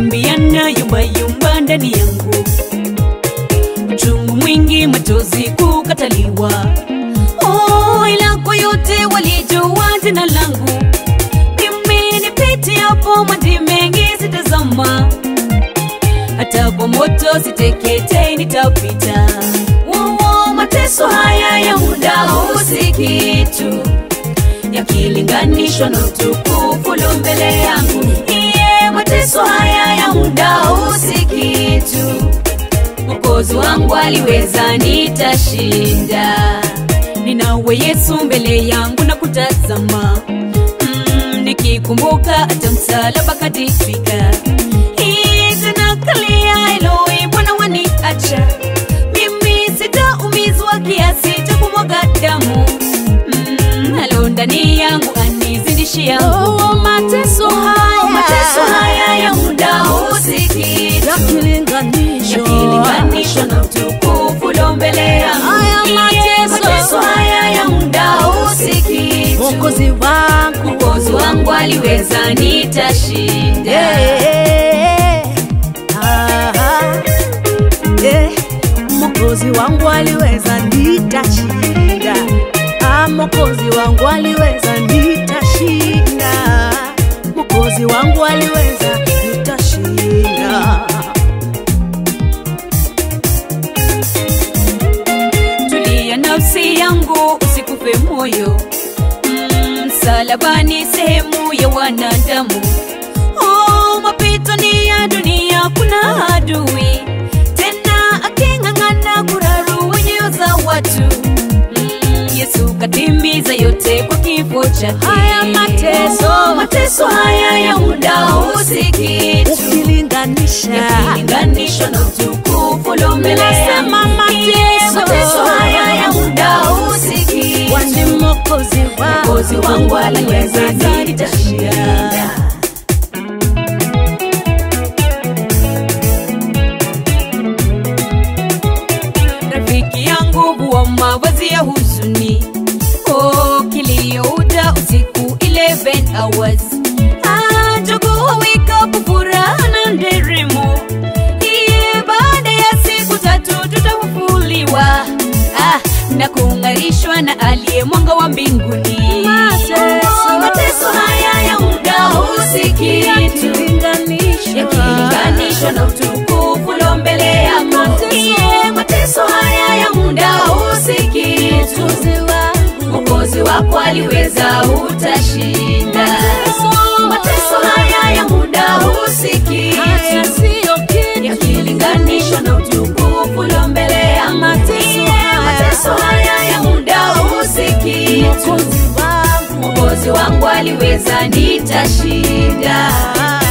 mavumbi yanayumbayumba ndani yangu, uchungu mwingi, machozi kukataliwa. Oh, ila kwa yote walijua jina langu, mimi nipitiapo maji mengi sitazama, hata kwa moto siteketei, nitapita. Wowo, mateso haya ya muda huu si kitu yakilinganishwa na utukufu ulio mbele yangu. Iye, mateso haya ya muda huu si kitu, Mwokozi wangu aliweza, nitashinda. Ninawe Yesu mbele yangu na kutazama, mm, nikikumbuka hata msalaba katifika. Hii tena kalia Eloi, Bwana waniacha mimi, sitaumizwa kiasi cha kumwaga damu mm, alo ndani yangu anizidishia Oh, mateso haya mateso haya ya muda huu si kitu yakilinganishwa yakilinganishwa na utukufu ulio mbele yangu. Haya Iye, mateso. mateso haya ya muda huu si kitu Mwokozi wangu Mwokozi wangu aliweza, nitashinda. Eh, ah, eh, Mwokozi wangu aliweza, nitashinda. Ah, Mwokozi wangu aliweza, nitashinda. Mwokozi wangu aliweza, nitashinda. Tulia nafsi yangu, usikufe moyo. Mm, Msalabani sehemu ya wanadamu. Oh, mapito ni ya dunia, kuna adui tena aking'ang'ana kurarua nyoyo za watu. Mm, Yesu katimiza yote kwa kifo chake. Haya mateso. Oh, mateso haya ya muda huu si kitu Ukilinganisha yakilinganishwa na utukufu ulio mbele yangu. Nasema mateso. Iye, mateso haya ya muda huu si kitu. wani Mwokozi Mwokozi wangu aliweza, nitashinda. nitashinda. rafiki yangu huwa mavazi ya huzuni oh, kilio uda usiku 11 hours Ah, jogoo wika furaha na nderemo iye baada ya siku tatu tutafufuliwa ah, na kuunganishwa na aliye mwanga wa mbinguni Mateso. mateso haya ya muda huu si kitu yakilinganishwa na utukufu ulio mbele yako. Mateso. Iye, mateso haya ya muda huu si kitu. Mwokozi wako aliweza, utashinda. Mateso haya ya muda huu si kitu, yakilinganishwa na utukufu ulio mbele yangu. Mateso Iye, haya. mateso haya ya muda huu si kitu. Mwokozi wangu aliweza, nitashinda.